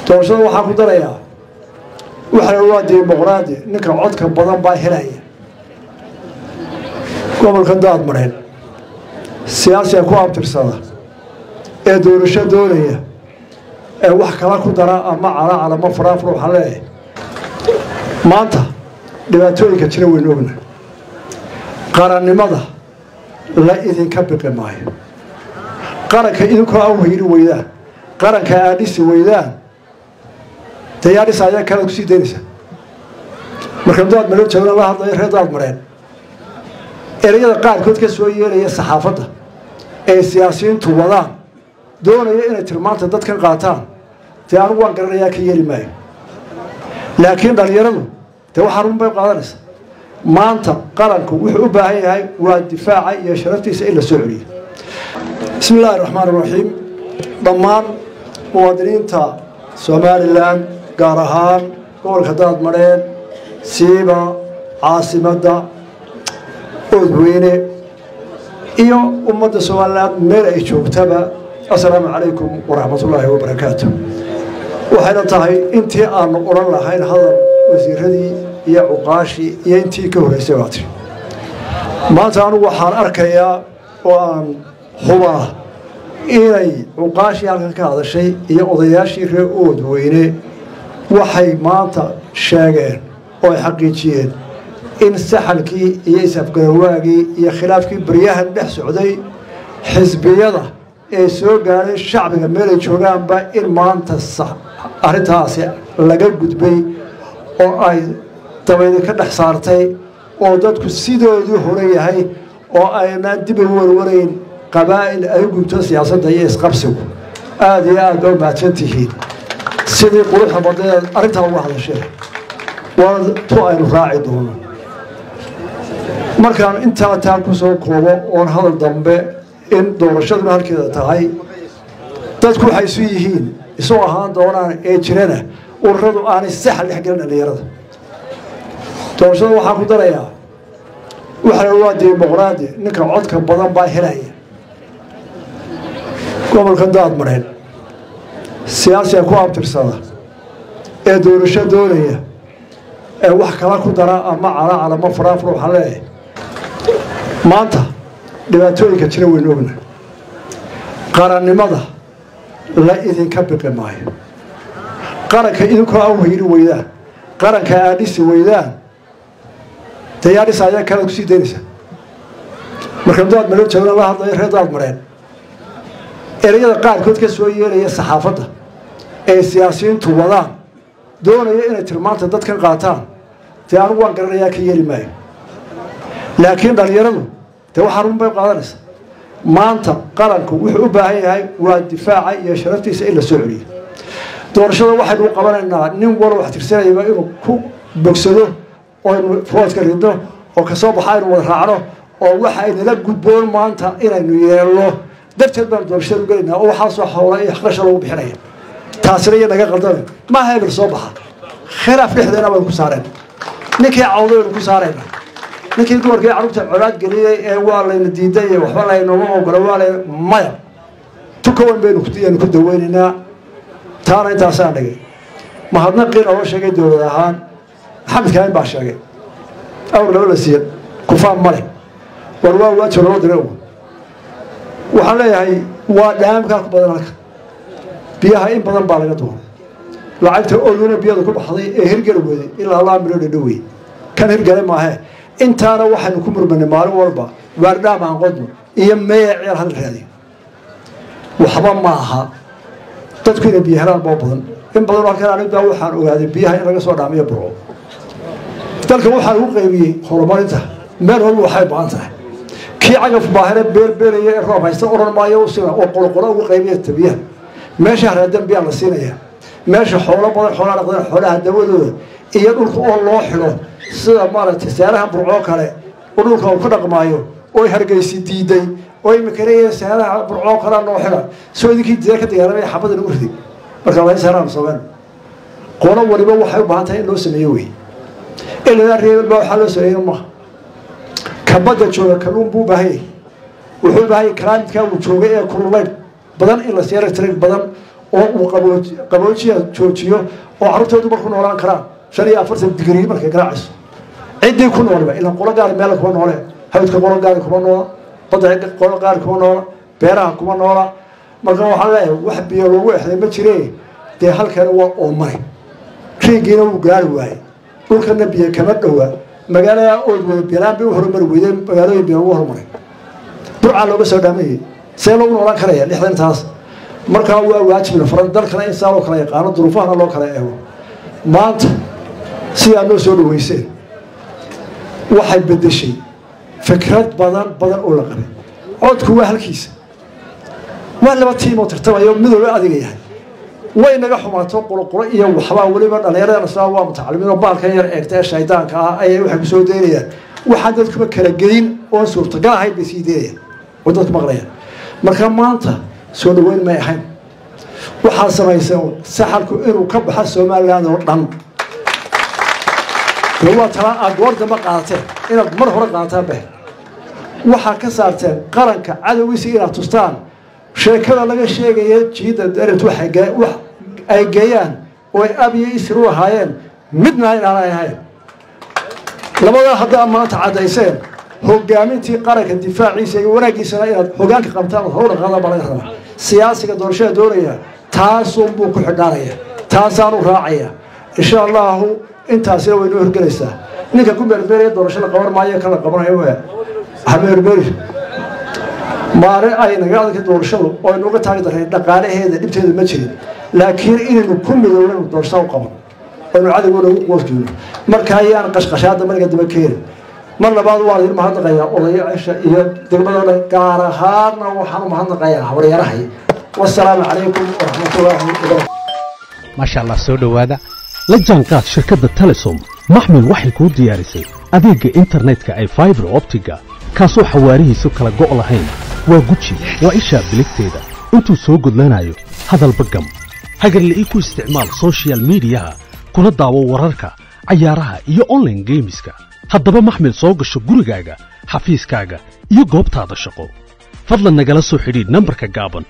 doorashada waxaan ku darayaa waxana waa dimuqraadi ninka codka badan baa helaya gobolka daad mareen siyaasiga ku abtirsada ee doorasho doonaya ee wax kala ku dara ama calacala ma faraafur waxaan leeyahay maanta dhibaatooyinka jira waynu ogna qarannimada la idinka biqi maayo qaranka idinkoo an weyni weydaan qaranka aad dhisi weydaan dee yaa dhisa ayaa kalaad kusii daynaysa marka daad mareen joogna la hadlayo reer daad mareen ereyada qaarkood ka soo yeelaya saxaafadda ee siyaasiyiintu wadaan doonaya inay tilmaanta dadkan qaataan dee anigu waan garanayaa ka yeeli maayo laakiin dhallinyaradu dee waxaa run bay qaadanaysa maanta qaranku wuxuu u baahan yahay waa difaaca iyo sharaftiisa in la soo celiyo bismi illaahi raxmaan iraxiim dhammaan muwaadiniinta somalilan gaar ahaan gobolka daadmareen siiba caasimadda oodweyne iyo ummadda somalilan meel ay joogtaba assalaamu calaykum waraxmatullaahi wabarakaatu waxayna tahay intii aanu odhan lahayn hadal wasiiradii iyo cuqaashii iyo intii ka horreysay baa tiri maanta anugu waxaan arkayaa oo aan hubaa inay cuqaashii halkan ka hadashay iyo odayaashii reer oodweyne waxay maanta sheegeen oo ay xaqiijiyeen in saxalkii iyo isafgarawaagii iyo khilaafkii baryahan dhex socday xisbiyada ee soo gaadhay shacbiga meelay joogaanba in maanta arrintaasi laga gudbay oo ay dabaydi ka dhex saartay oo dadku sidoodii hore yahay oo ayna dib u warwarayn qabaa'il ay u gubto siyaasadda iyo isqabsigu aada iyo aad baa mahadsan tihiin sidii quruxda badneed arrintaa uga hadasheen waana tu aynu raaci doono markaan intaa taa ku soo koobo oon hadal dambe in doorashaduna halkeeda tahay dadku waxay isu yihiin isu ahaan doonaan ee jirana ururadu aanay saxal dhex gelin dhallinyarada doorashada waxaan ku darayaa waxana waa dimuqraadi ninka codka badan baa helaya gobolka daad mareen siyaasiga ku abtirsada ee doorasho doonaya ee wax kala ku dara ama calacala ma faraafur waxaan leeyahay maanta dhibaatooyinka jira waynu ogna qarannimada la idinka biqi maayo qaranka idinkoo an weyni weydaan qaranka aad dhisi weydaan dee yaa dhisa ayaa kalaad kusii daynaysa marka daad mareen joogna la hadlayo reer daad mareen ereyada qaarkood ka soo yeelaya saxaafadda ee siyaasiyiintu wadaan doonaya inay tilmaanta dadkan qaataan dee anigu waan garanayaa ka yeeli maayo laakiin dhallinyaradu dee waxaa run bay qaadanaysa maanta qaranku wuxuu u baahan yahay waa difaaca iyo sharaftiisa in la soo celiyo doorashada waxaynu u qabanaynaa nin walo wax tirsanayaba inuu ku bogsado oo aynu foodka ridno oo kasoo baxa aynu wada raacno oo waxa aynala gudboon maanta inaynu yeelno darteed baanu doorashada u gelaynaa oo waxaasoo howla iyo qarasha lagu bixinaya taasina iyo naga qaldame maaha hebel soo baxa khilaaf dhexdeena baynu ku saareen ninkii cawdo baynu ku saarayna ninkii dumarkii carruurta colaad geliyey ee waa layna diiday iyo waxba laynoma ogola waa lay maya tukawan baynu aynu ku daweynaynaa taana intaasaan dhigay mahadnaqiin oo sheegay dowlad ahaan maxamed kaamin baa sheegay awr laba la siiya kufaan male war waa waajib loo diray waxaan leeyahay waa dhaamkaa ku badan halka biyaha in badan baa laga doonay lacagta oduna biyada ku baxday ee hirgeli weday ilaa laba milyan dhadhowey kan hirgale maahee intaana waxaynu ku murmanay maalin walba waardhaam aan qodno iyo meeya ceel hadal raadiyo waxba ma aha dadku inay biyo helaan boo badan in badan halkan anigbaa waxaan ogaaday biyaha in laga soo dhaamiyo burco dalkan waxaa lagu qaybiyey horumarinta meel walba waxay baan tahay kii cagaf baahire beerbeeraya ee roob haysta oran maayo usina oo qoloqolo ugu qaybiya tabiyaha meesha haraadan biyaa la siinaya meesha xoolo badan xoolaa dhaqdeen xoolaha dawadooda iyo dhulka oo loo xidho sida maaragtay saaraha burcoo kale oo dhulka uu ka dhaqmaayo oo hargeysi diiday oo imika leeyahay saaraha burcoo kalea noo xidha soo idinkii diida ka dagaalamaya xabada nagu riday marka laga saaraan sameen qolo waliba waxay u baahan tahay in loo sameeyo wey ilaa reebel baa waxaa loo sameeyo maaha kabadda jooga kalluun buu baahan yahay wuxuu baahan yahay kalaamidkaa uu joogay ee kululayn badan in la siiyo electric badan oo uu qaboojiya joojiyo oo carruurtoodu marku noolaan karaan shan iyo afartan digrii markay garaacayso ciddii ku nooliba ilan qolo gaari meel kuma noole hawdka qolo gaari kuma noola badda qolo gaari kuma noola beeraha kuma noola marka waxaan leeyahay wax biyo loogu exday ma jire dee halkana waa oomane riigiina wuu gaari waayey dhulkana biyo kama dhowa magaalada ood wada bilaan bay u horumari weydeen magaalooyin biyo ugu horumaray burcaa looga soo dhaamayay see loogu noolaan karaya lixdan taas markaa waa waajibna faran dalkana in saa loo kala yaqaano duruufahana loo kala eego maanta sidaa noo soo dhaweyseen waxay bedeshay fikrad badan badan oo la qabay codku waa halkiisa waa laba tiimoo tartamayo midooba adiga yahay way naga xumaato qulqulo iyo waxbaa weliba dhallinyarada nasraa waa mutacalimiin oo baalkan yar eegta ee shaydaanka ah ayay waxay kusoo daynayaan waxaan dadkuba kala gelin oon suurtagal ahayn bay sii daynayaan oo dadku maqlayaan marka maanta soo dhaweyn may ahayn waxaad samayseen saxalku inuu ka baxa somaliland oo dhan dee waa talaa aad goor dambe qaadateen inaad mar hore qaadataan beh waxaa ka saarteen qaranka cadowgiisa inaad tustaan sheekada laga sheegaya jiida daret wax ay geeyaan oo ay ab iyo isir u ahaayeen midna inaanay ahayn labadaa haddaa maanta caddayseen hogaamintii qaranka difaaciisa iyo wanaaggiisana inaad hogaanka qabtaan ood howdhan qaadaan baa laga rabaa siyaasiga doorashada doonaya taasun buu ku xidhaanaya taasaanu raacaya insha allahu intaasina way noo horgelaysaa ninka ku meermeeraya doorasho la qaban maayo kan la qabanayo w hameermeri maalin ay naga adagka doorashadu oo aynuga taagi darnay dhaqaalaheeda dhibteeda ma jirin laakiin inaynu ku midownaynu doorashada u qaban aynu cadowgooda ugu qoosjoono marka ayaan qashqashaada mariga daba keeni mar labaad waan idin mahadnaqayaa odayaasha iyo degmada dhan gaar ahaanna waxaan u mahadnaqayaa habaryarahay wasalaamu calaykum waraxmatullaahi wabarakatu maasha allah soo dhowaada la jaanqaad shirkadda telesom maxmil waxay kuu diyaarisay adeegga internetka ay faibar optiga kaasoo xawaarihiisu kala go' lahayn waa guji waa ishaa biligteeda intuu soo gudlanayo hadalba gam hagarle ii ku isticmaal sochial midiyaha kuna daawo wararka cayaaraha iyo onlaine geemiska haddaba maxmil soo gasho gurigaaga xafiiskaaga iyo goobtaada shaqo fadlan nagala soo xidhiidh nambarka gaaban